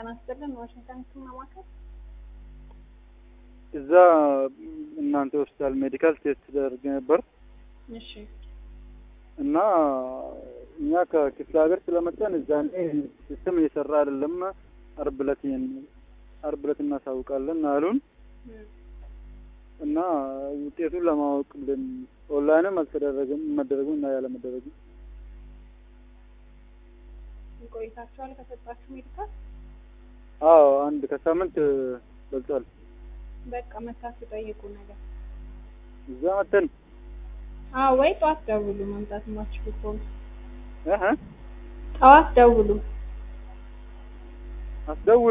ጤና ይስጥልን ዋሽንግተን ህክምና ማዕከል እዛ እናንተ ሆስፒታል ሜዲካል ቴስት ተደርጌ ነበር እሺ እና እኛ ከክፍለ ሀገር ስለመጣን እዛኔ ሲስተም እየሰራ አይደለም። አርብ ዕለት አርብ ዕለት እናሳውቃለን አሉን እና ውጤቱን ለማወቅ ብለን ኦንላይንም አልተደረገም መደረጉ እና ያለመደረጉ ቆይታችኋል ከሰጣችሁ ሜዲካል አዎ አንድ ከሳምንት በልጧል። በቃ መታችሁ ጠይቁ ነገር እዛ መተን አዎ ወይ ጠዋት ደውሉ መምጣት የማትችሉ ከሆነ እህ ጠዋት ደውሉ አስደውል